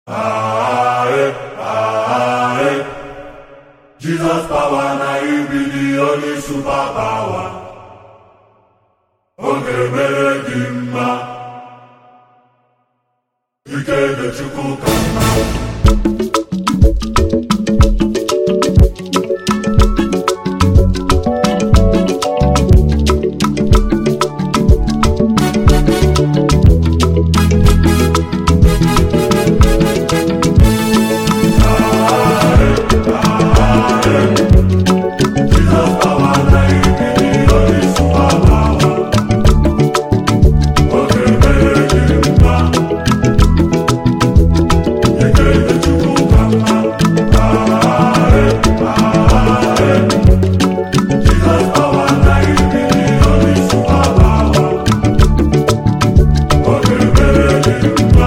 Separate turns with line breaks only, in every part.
Aye, aye. Jesus power na him be the only super power. Ọ ga-emere gị mma. Ike dị Chukwu ka mma. Jesus power na him be the only super power. Ọ ga-emere gị mma. Ike dị Chukwu ka mma. Aye, aye. Jesus power na him be the only super power. Ọ ga-emere gị mma.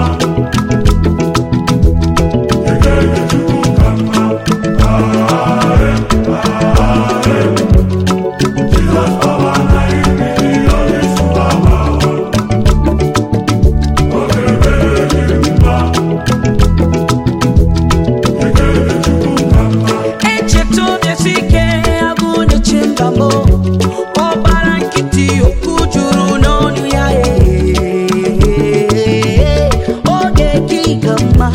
Ike dị Chukwu ka mma. Aye, aye. Jesus power na him be the only super power. Ọ ga-emere gị mma. Ike dị Chukwu ka mma.
echeta obiesi ike agụ na-eche mba m ọbara nkịtị okwu juru n'ọnụ ya ee oge gị ka mma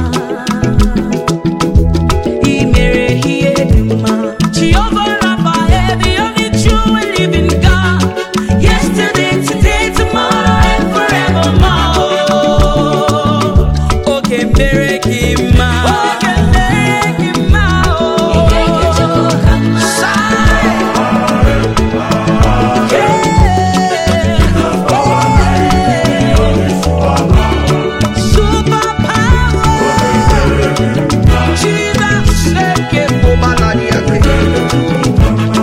i mere ihe dị mma Jehovah Rapha, the only true and living God. Yesterday, today, tomorrow, and forevermore. Oge mere gị mma. Oge mere gị mma, oh. Shine. Yeah. Super power. Jesus, shake it, oh, baladi, ake.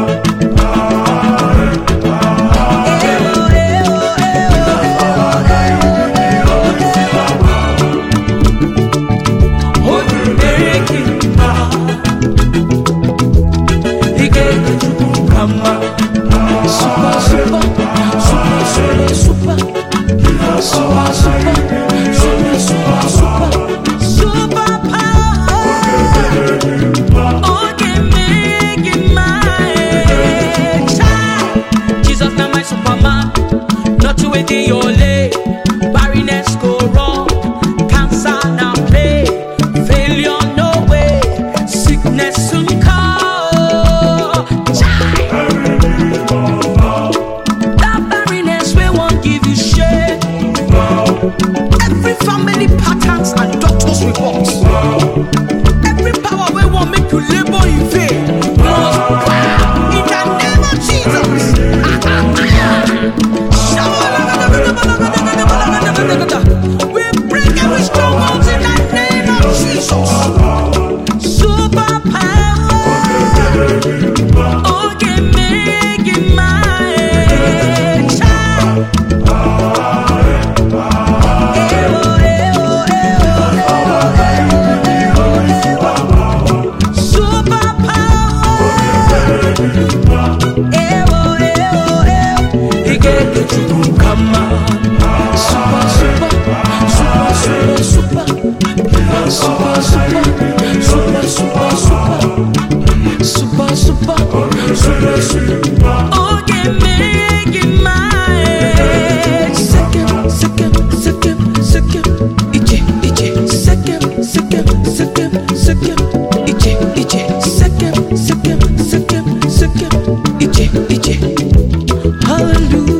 Jesus na my superman, not to wait in your lane. Barrenness go wrong, cancer now play, failure no way, sickness soon come. Chai! That barrenness we won't give you shame. Every family patterns and doctor's reports. Every power we won't make you labor in vain. Must bow in the name of Jesus. We break every stronghold in the name of Jesus. Super power. Oh, give me, give my child. Super power. Ewo, ewo, ewo. Igeke chukwu kama. Super, super, super, super, super. Super, super, super, super, super. Super, super, super, super. Oh, give me, give my. Second, second, second, second. Iche, iche. Second, second, second, second. Iche, iche. Second, second, second, second. Iche, iche. Hallelujah.